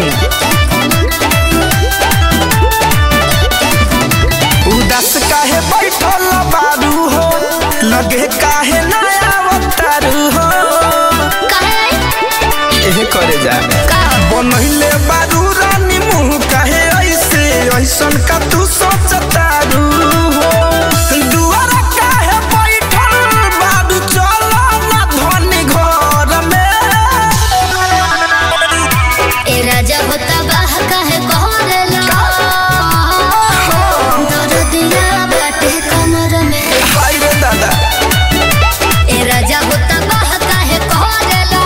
masti.in. उदास काहे बैठल बारू हो लगे काहे नया अवतारू हो एहे करे जा बनहिले बारू रानी मुंह काहे ऐसे ऐसन का तू सोचतारू हो दुआरा काहे बैठल बारू चलो ना धनी घर में ए राजा होता बाह काहे कहरेला दर्दिया बाटे कमर में हाय रे दादा ए राजा होता बाह काहे कहरेला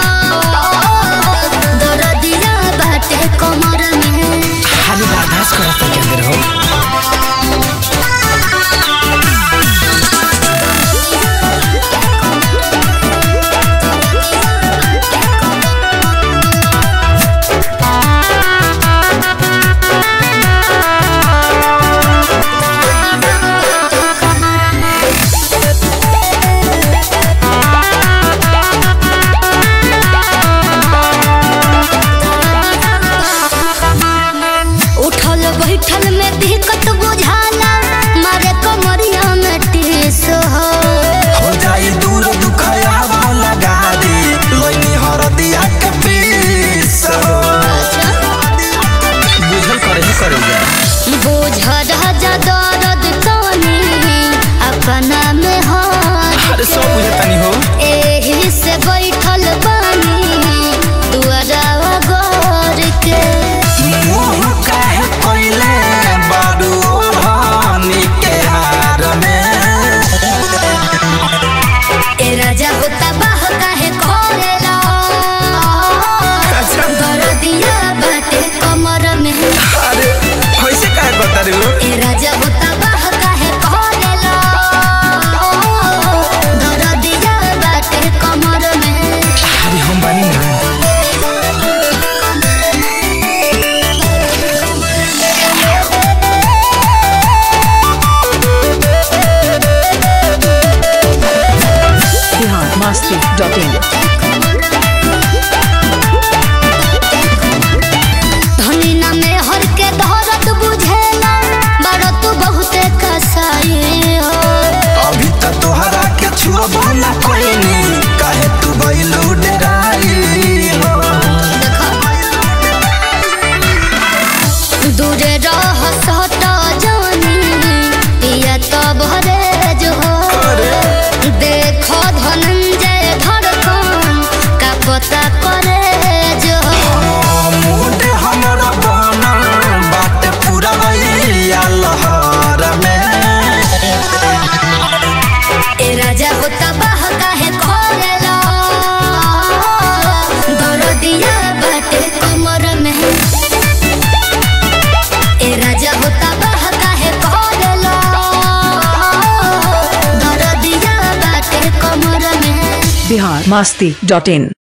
दर्दिया बाटे कमर में खाली बर्दाश्त करता के अंदर हो उठल बैठल में दिक्कत बुझाला मारे कमरिया में टीस हो हो जाई दूर दुखया लगा दे लोनी हरदिया के पीस बुझल करे ही करे जा बोझ राजा दर्द तनी अपना में हाथ अरे सब बुझे तनी हो एही से बैठल बानी दुआरा गोर के मुंह काहे कोइले बाडू ओढ़नी के हार में ए राजा होता बाह काहे खोलेला अच्छा दर्दिया बाटे कमर में अरे कैसे काहे बता रे हो ए राजा होता बाह काहे खोलेला दर्दिया बाटे कमर में अरे हम बानी ना Bihar masti.in. धनी ना में हर के दौरत बुझेला बड़त बहुते कसाई हो अभी तक तोहरा के छुआ ना कोई नहीं काहे तू बैलू डराई हो दूरे रह सट जानी पिया तो भरे जो देखो धनंजय धड़कन का पता करे जो मूड हमरा बनल बाटे पूरा भैया लहर में ए राजा होता बाह काहे खोलेला दर्दिया बाटे कमर में ए राजा होता बाह काहे खोलेला दर्दिया बाटे कमर में Bihar masti.in.